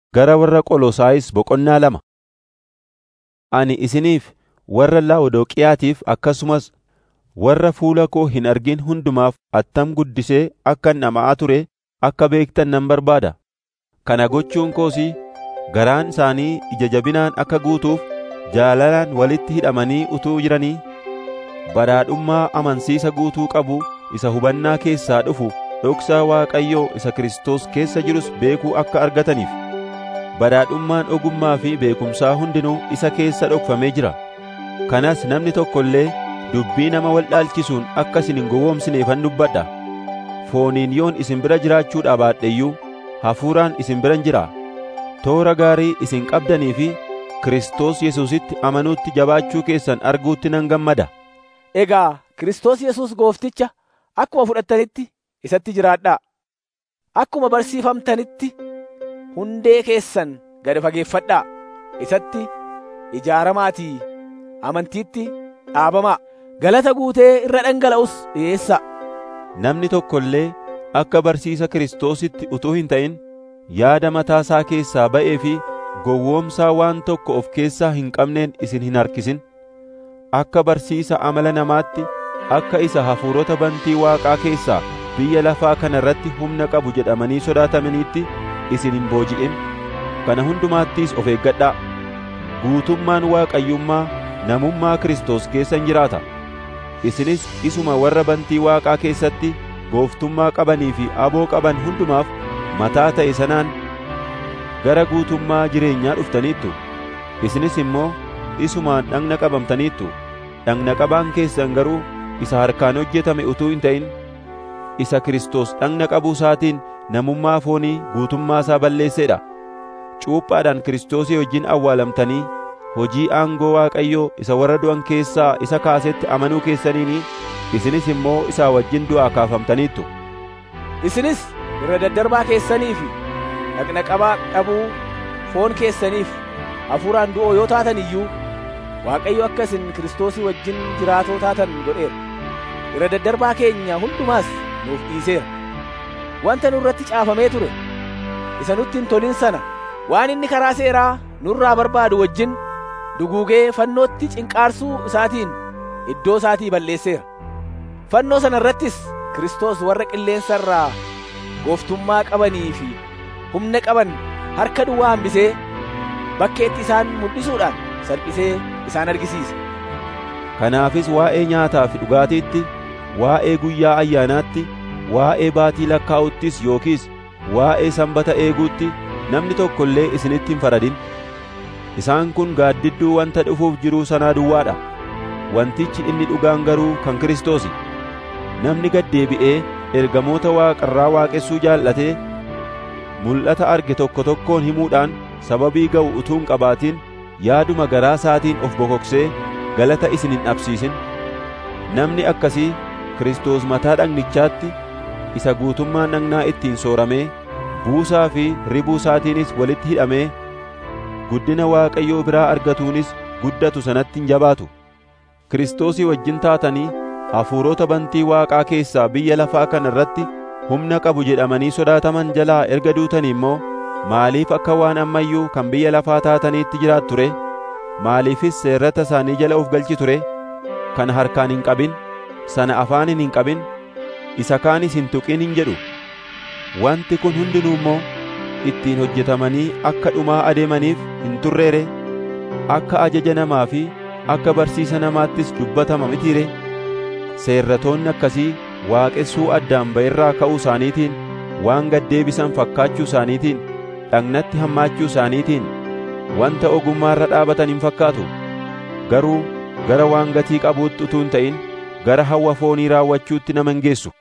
Gara warra Qolosaayis boqonnaa lama. Ani isiniif warra Laawudoqiyaatiif akkasumas warra fuula koo hin argin hundumaaf attam guddisee akkan dhama'aa ture akka beektan nan barbaada. Kana gochuun koos garaan isaanii ija jabinaan akka guutuuf jaalalaan walitti hidhamanii utuu jiranii badhaadhummaa amansiisa guutuu qabu isa hubannaa keessaa dhufu dhoksaa Waaqayyoo isa Kiristoos keessa jirus beekuu akka argataniif. Badhaadhummaan ogummaa fi beekumsaa hundinuu isa keessa dhokfamee jira. Kanas namni tokko illee dubbii nama wal dhaalchisuun akka isin hin gowwoomsineefan dubbadha. Fooniin yoon isin bira jiraachuudhaa baadhe iyyuu hafuuraan isin biran jira. Toora gaarii isin qabdanii fi Kiristoos Yesuusitti amanuutti jabaachuu keessan arguutti nan gammada. Egaa Kiristoos Yesuus goofticha akkuma fudhattanitti isatti jiraadhaa. Akkuma barsiifamtanitti hundee keessan gad fageeffadhaa. Isatti ijaaramaatii amantiitti dhaabamaa. Galata guutee irra dhangala'us dhiyeessaa. Namni tokko illee akka barsiisa Kiristoositti utuu hin ta'in yaada mataasaa keessaa ba'ee fi gowwoomsaa waan tokko of keessaa hin qabneen isin hin harkisin. Akka barsiisa amala namaatti akka isa hafuurota bantii Waaqaa keessaa biyya lafaa kana irratti humna qabu jedhamanii sodaatamaniitti isin hin booji'in. Kana hundumaattis of eeggadhaa. Guutummaan Waaqayyummaa namummaa Kiristoos keessa hin jiraata. Isinis isuma warra bantii Waaqaa keessatti gooftummaa qabanii fi aboo qaban hundumaaf mataa ta'e sanaan gara guutummaa jireenyaa dhuftaniittu. Isinis immoo isumaan dhagna qabamtaniittu. Dhagna qabaan keessan garuu isa harkaan hojjetame utuu hin ta'in isa Kiristoos dhagna qabuu isaatiin namummaa foonii guutummaa isaa balleesseedha. Cuuphaadhaan Kiristoosii wajjin awwaalamtanii hojii aangoo Waaqayyoo isa warra du'an keessaa isa kaasetti amanuu keessaniini isinis immoo isaa wajjin du'aa kaafamtaniittu. Isinis irra daddarbaa keessanii fi dhagna qabaa dhabuu foon keessaniif hafuuraan du'oo yoo taatan iyyuu Waaqayyo akka isin Kiristoosii wajjin jiraatoo taatan godheera. Irra daddarbaa keenya hundumaas nuuf dhiiseera. Wanta nurratti caafamee ture isa nutti hin tolin sana waan inni karaa seeraa nurraa barbaadu wajjin duguugee fannootti cinqaarsuu isaatiin iddoo isaatii balleesseera. Fannoo sana irrattis Kiristoos warra qilleensa irraa gooftummaa qabanii fi humna qaban harka duwwaa hambisee bakkeetti isaan mul'isuudhaan salphisee isaan argisiise. Kanaafis waa'ee nyaataa fi dhugaatiitti, waa'ee guyyaa ayyaanaatti, waa'ee baatii lakkaa'uttis yookiis waa'ee sanbata eeguutti namni tokko illee isinitti hin faradin. Isaan kun gaaddidduu wanta dhufuuf jiruu sanaa duwwaadha. Wantichi inni dhugaan garuu kan Kiristoosi. Namni gad deebi'ee ergamoota waaqarraa waaqessuu jaallatee mul'ata arge tokko tokkoon himuudhaan sababii ga'u utuu hin qabaatin yaaduma garaa isaatiin of bokoksee galata isin hin dhabsiisin. Namni akkasii Kiristoos mataa dhagnichaatti isa guutummaan dhagnaa ittiin sooramee buusaa fi ribuu isaatiinis walitti hidhamee guddina Waaqayyoo biraa argatuunis guddatu sanatti hin jabaatu. Kiristoosii wajjin taatanii hafuurota bantii Waaqaa keessaa biyya lafaa kana irratti humna qabu jedhamanii sodaataman jalaa erga duutanii immoo maaliif akka waan ammayyuu kan biyya lafaa taataniitti jiraattu ture? Maaliifis seerrata isaanii jala of galchi ture? Kana harkaan hin qabin, sana afaaniin hin qabin, isa kaanis hin tuqin hin jedhu. Wanti kun hundinuu immoo ittiin hojjetamanii akka dhumaa adeemaniif hin turreere akka ajaja namaa fi akka barsiisa namaattis dubbatama mitiire seerratoonni akkasii waaqessuu addaan ba'irraa ka'uu isaaniitiin waan gaddeebisan fakkaachuu isaaniitiin dhagnatti hammaachuu isaaniitiin wanta ogummaarra dhaabatan hin fakkaatu garuu gara waan gatii qabuutti utuu hin ta'in gara hawwa foonii raawwachuutti nama hin geessu